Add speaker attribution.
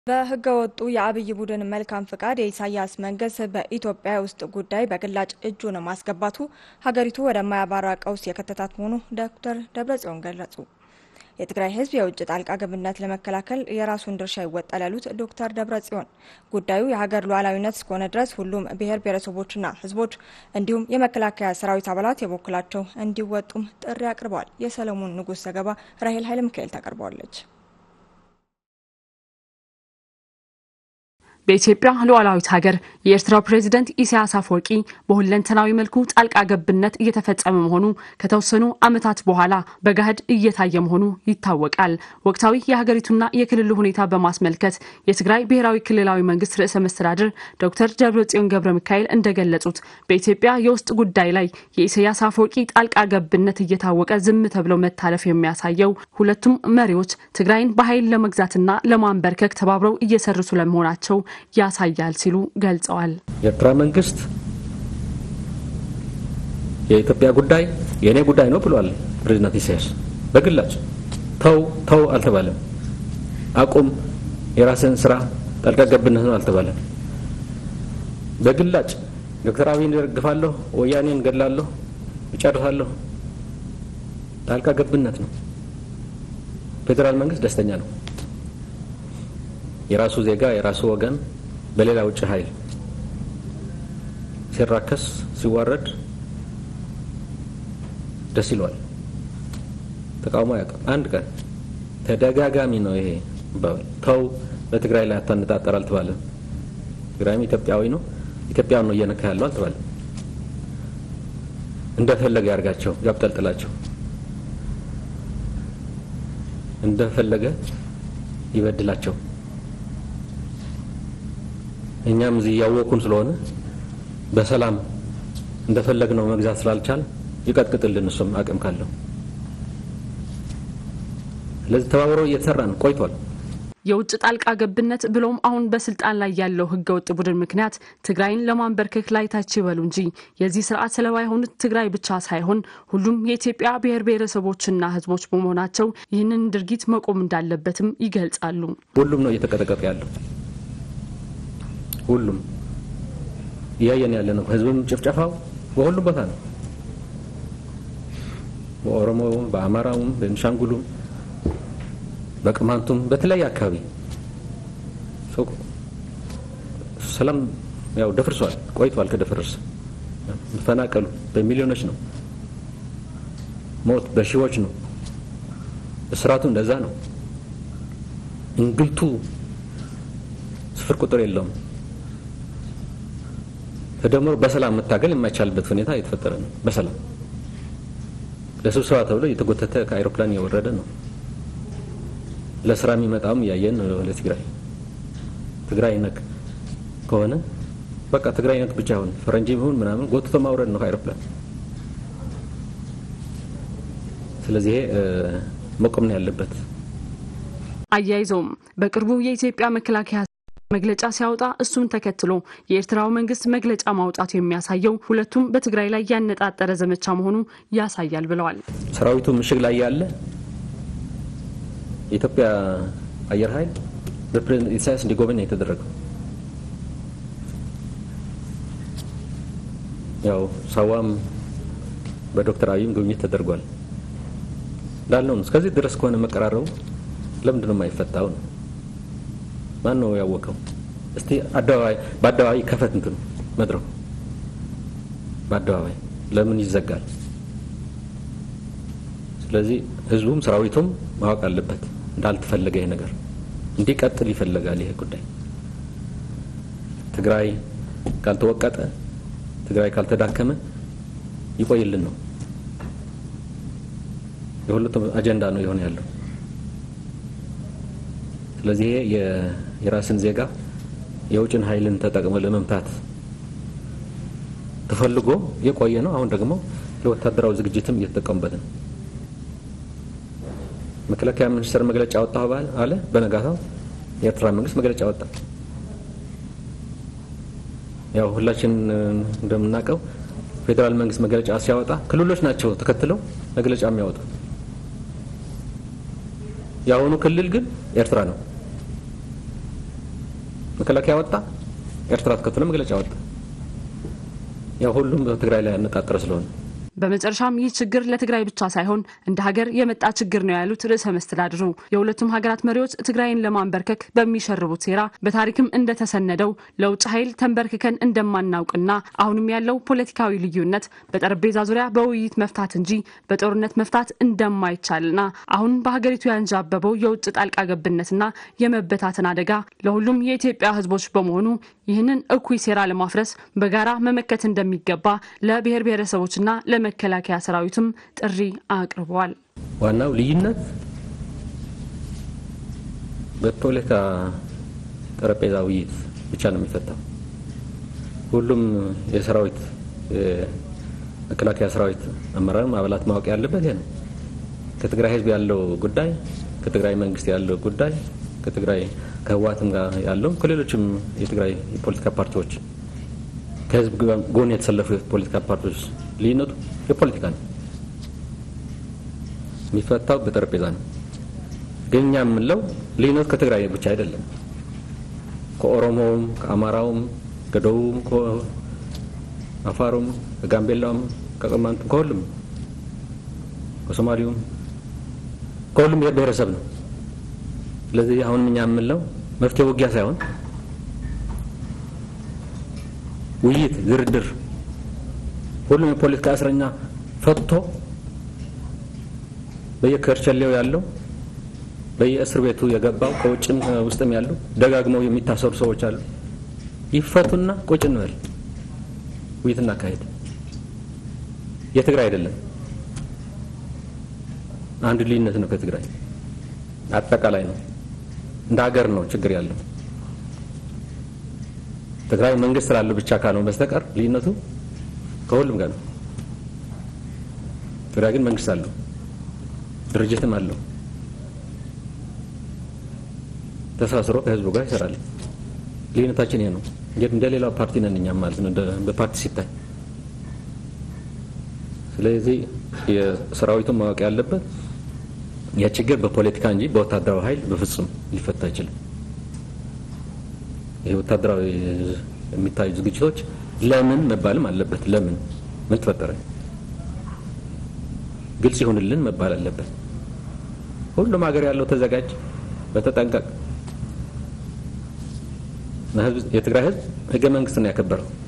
Speaker 1: በህገ ወጡ የአብይ ቡድን መልካም ፍቃድ የኢሳያስ መንግስት በኢትዮጵያ ውስጥ ጉዳይ በግላጭ እጁን ማስገባቱ ሀገሪቱ ወደማያባራ ቀውስ የከተታት መሆኑ ዶክተር ደብረጽዮን ገለጹ። የትግራይ ህዝብ የውጭ ጣልቃ ገብነት ለመከላከል የራሱን ድርሻ ይወጣል ያሉት ዶክተር ደብረጽዮን ጉዳዩ የሀገር ሉዓላዊነት እስከሆነ ድረስ ሁሉም ብሔር ብሔረሰቦችና ህዝቦች እንዲሁም የመከላከያ ሰራዊት አባላት የበኩላቸው እንዲወጡም ጥሪ አቅርበዋል። የሰለሞን ንጉስ ዘገባ ራሄል ኃይለ ሚካኤል ታቀርበዋለች።
Speaker 2: በኢትዮጵያ ሉዓላዊት ሀገር የኤርትራው ፕሬዝደንት ኢሳያስ አፈወርቂ በሁለንተናዊ መልኩ ጣልቃ ገብነት እየተፈጸመ መሆኑ ከተወሰኑ ዓመታት በኋላ በገሃድ እየታየ መሆኑ ይታወቃል። ወቅታዊ የሀገሪቱና የክልሉ ሁኔታ በማስመልከት የትግራይ ብሔራዊ ክልላዊ መንግስት ርዕሰ መስተዳድር ዶክተር ደብረጽዮን ገብረ ሚካኤል እንደገለጹት በኢትዮጵያ የውስጥ ጉዳይ ላይ የኢሳያስ አፈወርቂ ጣልቃ ገብነት እየታወቀ ዝም ተብለው መታለፍ የሚያሳየው ሁለቱም መሪዎች ትግራይን በኃይል ለመግዛትና ለማንበርከክ ተባብረው እየሰሩ ስለመሆናቸው ያሳያል ሲሉ ገልጸዋል።
Speaker 3: የኤርትራ መንግስት የኢትዮጵያ ጉዳይ የእኔ ጉዳይ ነው ብሏል። ፕሬዚዳንት ኢሳያስ በግላጭ ተው ተው አልተባለም። አቁም የራስን ስራ ጣልቃ ገብነት ነው አልተባለም። በግላጭ ዶክተር አብይን ደግፋለሁ፣ ወያኔን ገላለሁ፣ እጨርሳለሁ ጣልቃ ገብነት ነው። ፌዴራል መንግስት ደስተኛ ነው። የራሱ ዜጋ የራሱ ወገን በሌላ ውጭ ኃይል ሲራከስ ሲዋረድ ደስ ይለዋል። ተቃውሞ አያውቅም። አንድ ቀን ተደጋጋሚ ነው ይሄ ባል ተው በትግራይ ላይ አታነጣጠር አልተባለም። ትግራይም ኢትዮጵያዊ ነው፣ ኢትዮጵያን ነው እየነካ ያለው አልተባለም። እንደፈለገ ያርጋቸው፣ ያብጠልጥላቸው፣ እንደፈለገ ይበድላቸው። እኛም እዚህ እያወቁን ስለሆነ በሰላም እንደፈለግነው መግዛት ስላልቻል ይቀጥቅጥልን እሱም አቅም ካለው። ስለዚህ ተባብሮ እየተሰራ ነው ቆይቷል።
Speaker 2: የውጭ ጣልቃ ገብነት ብሎም አሁን በስልጣን ላይ ያለው ህገወጥ ቡድን ምክንያት ትግራይን ለማንበርከክ ላይ ታች ይበሉ እንጂ የዚህ ስርዓት ሰለባ የሆኑት ትግራይ ብቻ ሳይሆን ሁሉም የኢትዮጵያ ብሔር ብሔረሰቦችና ህዝቦች በመሆናቸው ይህንን ድርጊት መቆም እንዳለበትም ይገልጻሉ።
Speaker 3: ሁሉም ነው እየተቀጠቀጠ ያለው ሁሉም እያየን ያለ ነው። ህዝብም ጭፍጨፋው በሁሉም ቦታ ነው። በኦሮሞውም፣ በአማራውም፣ በቤንሻንጉሉም፣ በቅማንቱም በተለያየ አካባቢ ሰላም ያው ደፍርሷል፣ ቆይቷል። ከደፈረሰ መፈናቀሉ በሚሊዮኖች ነው። ሞት በሺዎች ነው። እስራቱ እንደዛ ነው። እንግልቱ ስፍር ቁጥር የለውም። ተደምሮ በሰላም መታገል የማይቻልበት ሁኔታ እየተፈጠረ ነው። በሰላም ለስብሰባ ተብሎ እየተጎተተ ከአይሮፕላን እየወረደ ነው። ለስራ የሚመጣውም እያየን ነው። ለትግራይ ትግራይ ነክ ከሆነ በቃ ትግራይ ነክ ብቻ ሆነ ፈረንጂ ቢሆን ምናምን ጎትቶ ማውረድ ነው ከአይሮፕላን። ስለዚህ መቆም ነው ያለበት።
Speaker 2: አያይዘውም በቅርቡ የኢትዮጵያ መከላከያ መግለጫ ሲያወጣ እሱን ተከትሎ የኤርትራው መንግስት መግለጫ ማውጣቱ የሚያሳየው ሁለቱም በትግራይ ላይ ያነጣጠረ ዘመቻ መሆኑ ያሳያል ብለዋል።
Speaker 3: ሰራዊቱ ምሽግ ላይ ያለ የኢትዮጵያ አየር ኃይል በፕሬዝዳንት ኢሳያስ እንዲጎበኝ ነው የተደረገው። ያው ሳዋም በዶክተር አብይም ጉብኝት ተደርጓል። እንዳልነው ነው። እስከዚህ ድረስ ከሆነ መቀራረቡ ለምንድን ነው የማይፈታው ነው? ማን ነው ያወቀው? እስቲ አደባባይ በአደባባይ ከፈት እንትኑ መድረኩ በአደባባይ ለምን ይዘጋል? ስለዚህ ህዝቡም ሰራዊቱም ማወቅ አለበት እንዳልተፈለገ ይሄ ነገር እንዲቀጥል ይፈለጋል። ይሄ ጉዳይ ትግራይ ካልተወቀጠ፣ ትግራይ ካልተዳከመ ይቆይልን ነው። የሁለቱም አጀንዳ ነው የሆነ ያለው። ስለዚህ ይሄ የራስን ዜጋ የውጭን ኃይልን ተጠቅሞ ለመምታት ተፈልጎ የቆየ ነው። አሁን ደግሞ ለወታደራዊ ዝግጅትም እየተጠቀሙበት ነው። መከላከያ ሚኒስቴር መግለጫ ወጣ አለ። በነጋታው የኤርትራ መንግስት መግለጫ ወጣ። ያው ሁላችን እንደምናውቀው ፌዴራል መንግስት መግለጫ ሲያወጣ ክልሎች ናቸው ተከትለው መግለጫ የሚያወጡ። የአሁኑ ክልል ግን ኤርትራ ነው። መከላከያ ወጣ፣ ኤርትራ ተከትሎ መግለጫ ወጣ። ያው ሁሉም በትግራይ ላይ ያነጣጠረ ስለሆነ
Speaker 2: በመጨረሻም ይህ ችግር ለትግራይ ብቻ ሳይሆን እንደ ሀገር የመጣ ችግር ነው ያሉት ርዕሰ መስተዳድሩ የሁለቱም ሀገራት መሪዎች ትግራይን ለማንበርከክ በሚሸርቡት ሴራ በታሪክም እንደተሰነደው ለውጭ ኃይል ተንበርክከን እንደማናውቅና አሁንም ያለው ፖለቲካዊ ልዩነት በጠረጴዛ ዙሪያ በውይይት መፍታት እንጂ በጦርነት መፍታት እንደማይቻልና አሁን በሀገሪቱ ያንዣበበው የውጭ ጣልቃ ገብነትና የመበታተን አደጋ ለሁሉም የኢትዮጵያ ሕዝቦች በመሆኑ ይህንን እኩይ ሴራ ለማፍረስ በጋራ መመከት እንደሚገባ ለብሔር ብሔረሰቦችና ለመከላከያ ሰራዊትም ጥሪ አቅርበዋል።
Speaker 3: ዋናው ልዩነት በፖለቲካ ጠረጴዛ ውይይት ብቻ ነው የሚፈታው። ሁሉም የሰራዊት መከላከያ ሰራዊት አመራርም አባላት ማወቅ ያለበት ይሄ ነው። ከትግራይ ህዝብ ያለው ጉዳይ፣ ከትግራይ መንግስት ያለው ጉዳይ፣ ከትግራይ ከህወሓትም ጋር ያለው ከሌሎችም የትግራይ የፖለቲካ ፓርቲዎች ከህዝብ ጎን የተሰለፉ የፖለቲካ ፓርቲዎች ልዩነቱ የፖለቲካ ነው፣ የሚፈታው በጠረጴዛ ነው። ግን እኛ የምንለው ልዩነቱ ከትግራይ ብቻ አይደለም። ከኦሮሞውም፣ ከአማራውም፣ ከደቡብም፣ ከአፋሩም፣ ከጋምቤላውም፣ ከቅማንቱም፣ ከሁሉም ከሶማሌውም ከሁሉም ብሔረሰብ ነው። ስለዚህ አሁንም እኛ የምንለው መፍትሄ ውጊያ ሳይሆን ውይይት፣ ድርድር ሁሉም የፖለቲካ እስረኛ ፈቶ በየከርቸሌው ያለው በየእስር ቤቱ የገባው ከውጭም ውስጥም ያሉ ደጋግመው የሚታሰሩ ሰዎች አሉ። ይፈቱና ቁጭ እንበል ውይይት እናካሄድ። የትግራይ አይደለም አንድ ልዩነት ነው። ከትግራይ አጠቃላይ ነው። እንደ ሀገር ነው ችግር ያለው። ትግራይ መንግስት ስላለው ብቻ ካልሆነ በስተቀር ልዩነቱ ከሁሉም ጋር ነው። ትግራይ ግን መንግስት አለው፣ ድርጅትም አለው። ተሳስሮ ከህዝቡ ጋር ይሰራል። ልዩነታችን ይሄ ነው። እንደ ሌላው ፓርቲ ነን እኛም ማለት ነው በፓርቲ ሲታይ። ስለዚህ የሰራዊቱን ማወቅ ያለበት የችግር በፖለቲካ እንጂ በወታደራዊ ኃይል በፍጹም ሊፈታ አይችልም። ይህ ወታደራዊ የሚታዩ ዝግጅቶች ለምን መባልም አለበት። ለምን ምን ተፈጠረ ግልጽ ይሁንልን መባል አለበት። ሁሉም ሀገር ያለው ተዘጋጅ፣ በተጠንቀቅ የትግራይ ህዝብ ህገ መንግስት ነው ያከበረው።